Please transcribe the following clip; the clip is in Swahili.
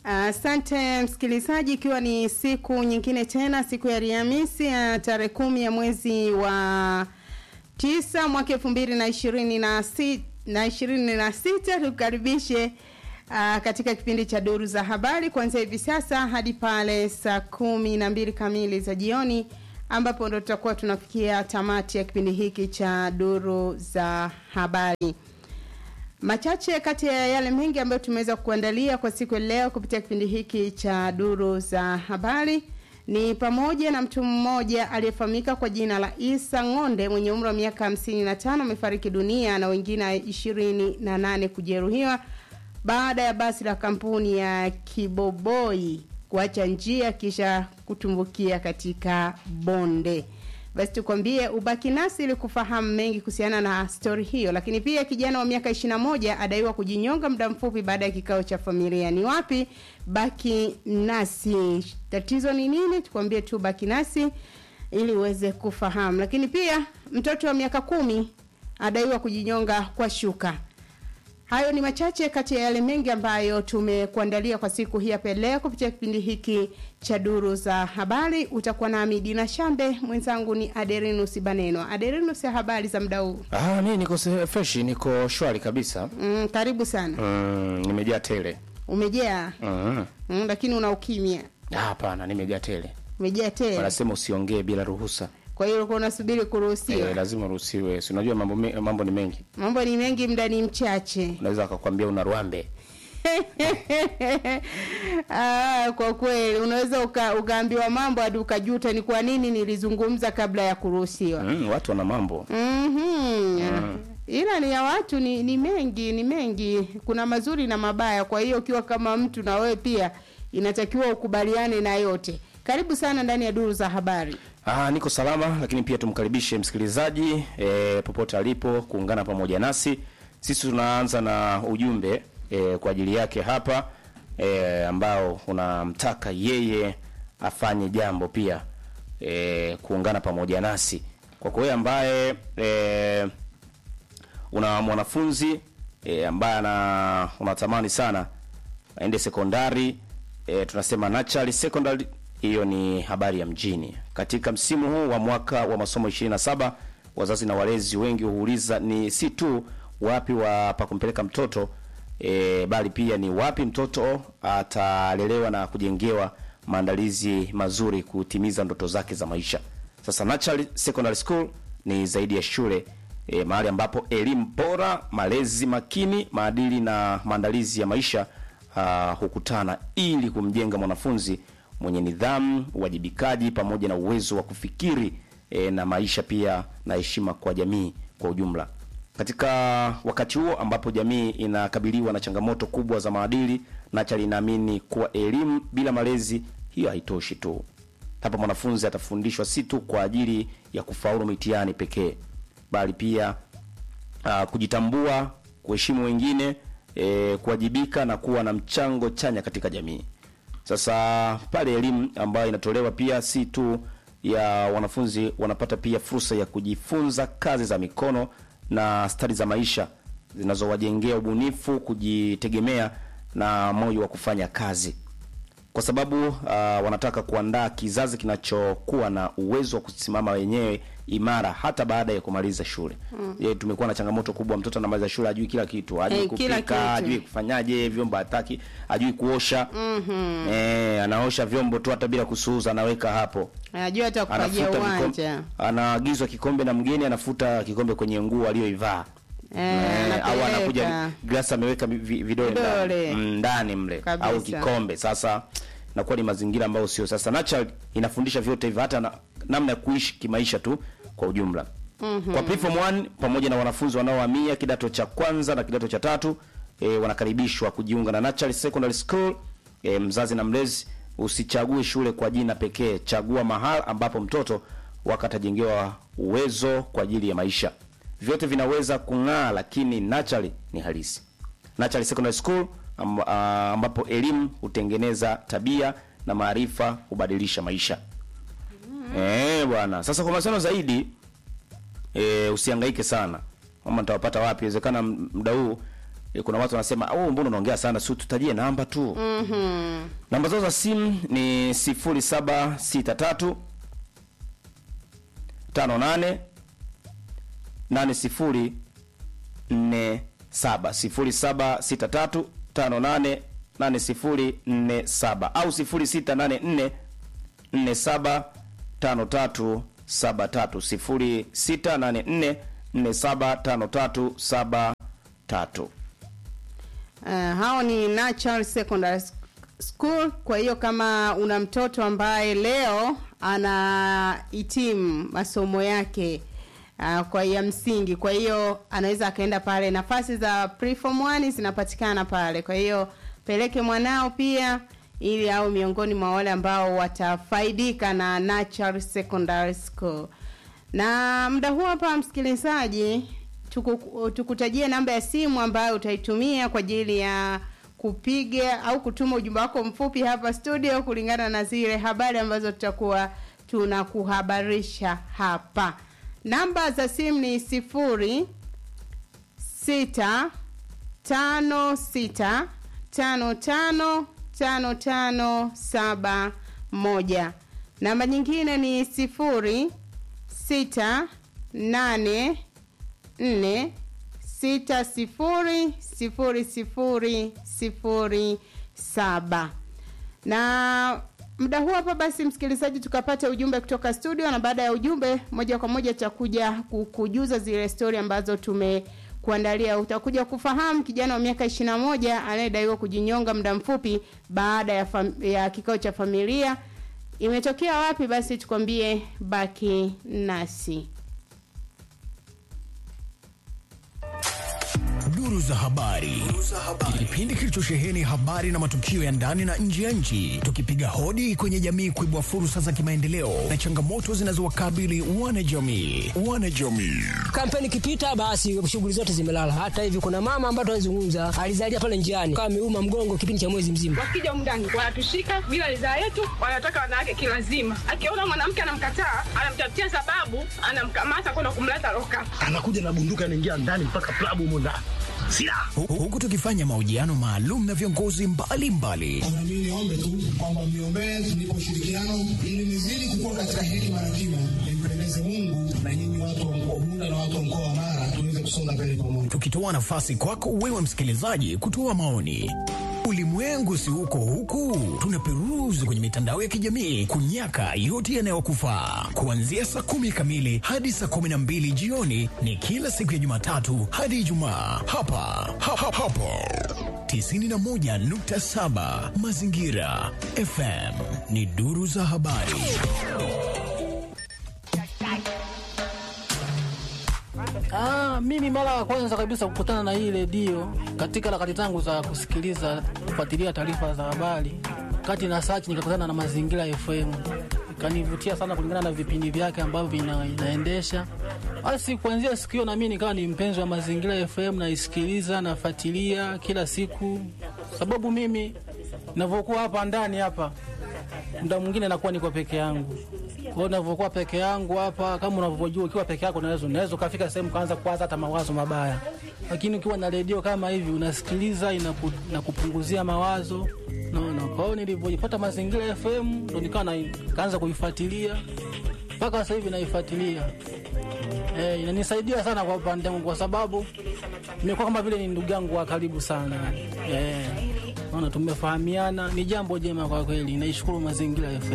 Asante msikilizaji, ikiwa ni siku nyingine tena, siku ya Alhamisi ya tarehe kumi ya mwezi wa tisa mwaka elfu mbili na ishirini na si- na ishirini na sita tukukaribishe uh, katika kipindi cha duru za habari kuanzia hivi sasa hadi pale saa kumi na mbili kamili za jioni ambapo ndo tutakuwa tunafikia tamati ya kipindi hiki cha duru za habari machache kati ya yale mengi ambayo tumeweza kuandalia kwa siku ya leo kupitia kipindi hiki cha duru za habari ni pamoja na mtu mmoja aliyefahamika kwa jina la Isa Ng'onde mwenye umri wa miaka 55 amefariki dunia na wengine 28 kujeruhiwa baada ya basi la kampuni ya Kiboboi kuacha njia kisha kutumbukia katika bonde. Basi tukwambie ubaki nasi ili kufahamu mengi kuhusiana na stori hiyo. Lakini pia kijana wa miaka 21 adaiwa kujinyonga muda mfupi baada ya kikao cha familia. Ni wapi? Baki nasi. Tatizo ni nini? Tukwambie tu baki nasi ili uweze kufahamu. Lakini pia mtoto wa miaka kumi adaiwa kujinyonga kwa shuka. Hayo ni machache kati ya yale mengi ambayo tumekuandalia kwa siku hii hapa leo kupitia kipindi hiki cha duru za habari. Utakuwa nami Dina Shambe, mwenzangu ni Aderinus Baneno. Aderinus, ya habari za muda huu? Ah, mimi niko se- fresh, niko shwari kabisa. Mm, karibu sana. Mm, nimejaa tele. Umejaa Mm. mm, lakini una ukimya, Ah, Hapana, nimejaa tele. umejaa tele. Wanasema usiongee bila ruhusa. Kwa hiyo ulikuwa unasubiri kuruhusiwa. Eh, lazima uruhusiwe. Si unajua mambo me, mambo ni mengi. Mambo ni mengi, muda ni mchache. Unaweza akakwambia una rwambe. Ah, kwa kweli unaweza uka, ukaambiwa mambo hadi ukajuta ni kwa nini nilizungumza kabla ya kuruhusiwa. Mm, watu wana mambo. Mhm. Ila ni ya watu ni, ni mengi ni mengi, kuna mazuri na mabaya. Kwa hiyo ukiwa kama mtu na wewe pia inatakiwa ukubaliane na yote. Karibu sana ndani ya duru za habari. Ah, niko salama lakini pia tumkaribishe msikilizaji e, popote alipo kuungana pamoja nasi. Sisi tunaanza na ujumbe e, kwa ajili yake hapa e, ambao unamtaka yeye afanye jambo pia e, kuungana pamoja nasi. Kwa kweli ambaye e, una mwanafunzi e, ambaye ana unatamani sana aende sekondari e, tunasema natural secondary hiyo ni habari ya mjini katika msimu huu wa mwaka wa masomo 27 wazazi na walezi wengi huuliza ni si tu wapi wa pa kumpeleka mtoto e, bali pia ni wapi mtoto atalelewa na kujengewa maandalizi mazuri kutimiza ndoto zake za maisha sasa Natural Secondary School ni zaidi ya shule e, mahali ambapo elimu bora, malezi makini, maadili na maandalizi ya maisha uh, hukutana ili kumjenga mwanafunzi mwenye nidhamu, uwajibikaji pamoja na uwezo wa kufikiri e, na maisha pia na heshima kwa jamii kwa ujumla. Katika wakati huo ambapo jamii inakabiliwa na changamoto kubwa za maadili, Natural inaamini kuwa elimu bila malezi hiyo haitoshi tu. Hapa mwanafunzi atafundishwa si tu kwa ajili ya kufaulu mitihani pekee, bali pia uh, kujitambua, kuheshimu wengine, e, kuwajibika na kuwa na mchango chanya katika jamii. Sasa pale elimu ambayo inatolewa pia si tu ya wanafunzi wanapata pia fursa ya kujifunza kazi za mikono na stadi za maisha zinazowajengea ubunifu, kujitegemea na moyo wa kufanya kazi kwa sababu uh, wanataka kuandaa kizazi kinachokuwa na uwezo wa kusimama wenyewe imara hata baada ya kumaliza shule. Mm. Ye, tumekuwa na changamoto kubwa, mtoto anamaliza shule ajui kila kitu, hajui Eh, kila kupika, kitu. ajui kufanyaje, vyombo hataki, ajui kuosha. Mm-hmm. Eh, anaosha vyombo tu hata bila kusuuza, anaweka hapo. Najua hata kupagia Anafuta uwanja. vikombe, anaagizwa kikombe na mgeni, anafuta kikombe kwenye nguo aliyoivaa. Eh, Eh, au anakuja anapeleka. glasi ameweka vi- vi- vidole Vidole. ndani mm, ndani mle Kabisa. au kikombe. Sasa nakuwa ni mazingira ambayo sio sasa. Natural inafundisha vyote hivyo, hata na, namna ya kuishi kimaisha tu kwa ujumla. Mm-hmm. Kwa Platform 1 pamoja na wanafunzi wanaohamia kidato cha kwanza na kidato cha tatu e, wanakaribishwa kujiunga na Natural Secondary School. E, mzazi na mlezi usichague shule kwa jina pekee, chagua mahali ambapo mtoto wakatajengewa uwezo kwa ajili ya maisha. Vyote vinaweza kung'aa, lakini Natural ni halisi. Natural Secondary School amb, ah, ambapo elimu hutengeneza tabia na maarifa hubadilisha maisha. Eh, bwana. Sasa kwa masuala zaidi e, usihangaike sana. Mama nitawapata wapi? Inawezekana muda huu Eh, kuna watu wanasema oh, mbona unaongea sana, si tutajie namba tu. Mhm. Namba zao za simu ni 0763 58 80 47 0763 58 8047 au 0684 47 53 73 0684 47 53 73 Uh, hao ni Natural Secondary Sc- School. Kwa hiyo kama una mtoto ambaye leo anahitimu masomo yake uh, kwa ya msingi, kwa hiyo anaweza akaenda pale. Nafasi za preform 1 zinapatikana pale, kwa hiyo peleke mwanao pia ili au miongoni mwa wale ambao watafaidika na Natural Secondary School. Na muda huu hapa, msikilizaji, tuku, tukutajie namba ya simu ambayo utaitumia kwa ajili ya kupiga au kutuma ujumbe wako mfupi hapa studio kulingana na zile habari ambazo tutakuwa tunakuhabarisha hapa. Namba za simu ni sifuri sita tano sita tano tano tano tano saba moja. Namba nyingine ni sifuri sita nane nne sita sifuri sifuri sifuri sifuri saba na muda huu hapa basi msikilizaji tukapata ujumbe kutoka studio na baada ya ujumbe moja kwa moja tutakuja ku- kujuza zile stori ambazo tumekuandalia utakuja kufahamu kijana wa miaka ishiri na moja anayedaiwa kujinyonga muda mfupi baada ya, fam, ya kikao cha familia imetokea wapi basi tukwambie baki nasi Duru za habari. Kipindi kilichosheheni habari na matukio ya ndani na nje ya nchi, tukipiga hodi kwenye jamii kuibua fursa za kimaendeleo na changamoto zinazowakabili wanajamii. Wanajamii. kampeni ikipita basi shughuli zote zimelala. Hata hivi kuna mama ambaye tunazungumza alizalia pale njiani kama ameuma mgongo kipindi cha mwezi mzima. wakija humu ndani wanatushika bila ridhaa yetu, wanataka wanawake kilazima. Akiona mwanamke anamkataa, anamtafutia sababu, anamkamata kwenda kumleta loka. anakuja na bunduki anaingia ndani mpaka klabu humo ndani silaha Hu- Huku tukifanya mahojiano maalum na viongozi mbalimbali Na mimi niombe tu kwamba mniombee tunipe ushirikiano ili nizidi kukua katika hekima na kima, nimpendeze Mungu na nyinyi watu wa mkoa Bunda na watu wa mkoa wa Mara tuweze kusonga mbele pamoja. tukitoa nafasi kwako wewe msikilizaji kutoa maoni. Ulimwengu si uko huku, tunaperuzi kwenye mitandao ya kijamii kunyaka yote yanayokufaa. Kuanzia saa kumi kamili hadi saa kumi na mbili jioni ni kila siku ya Jumatatu hadi Ijumaa hapa ha, ha, hapo 91.7 Mazingira FM ni duru za habari. Ah, mimi mara ya kwanza kabisa kukutana na hii redio katika harakati zangu za kusikiliza kufuatilia taarifa za habari, kati na search nikakutana na Mazingira FM, ikanivutia sana kulingana na vipindi vyake ambavyo ina, inaendesha. Basi kuanzia siku hiyo na mimi nikawa ni mpenzi wa Mazingira FM, naisikiliza nafuatilia kila siku, sababu mimi ninavyokuwa hapa ndani hapa muda mwingine nakuwa niko peke yangu. Kwa hiyo ninavyokuwa peke yangu hapa, kama unavyojua, ukiwa peke yako unaweza unaweza ukafika sehemu kaanza kuwaza hata mawazo mabaya, lakini ukiwa na redio kama hivi unasikiliza, inaku, inakupunguzia mawazo naona. Kwa hiyo nilivyojipata Mazingira FM ndo nikawa na- nikaanza kuifuatilia mpaka sasa hivi naifuatilia. Eh, inanisaidia sana kwa upande wangu kwa sababu nimekuwa kama vile ni ndugu yangu wa karibu sana. Eh, naona tumefahamiana, ni jambo jema kwa kweli. Naishukuru Mazingira FM.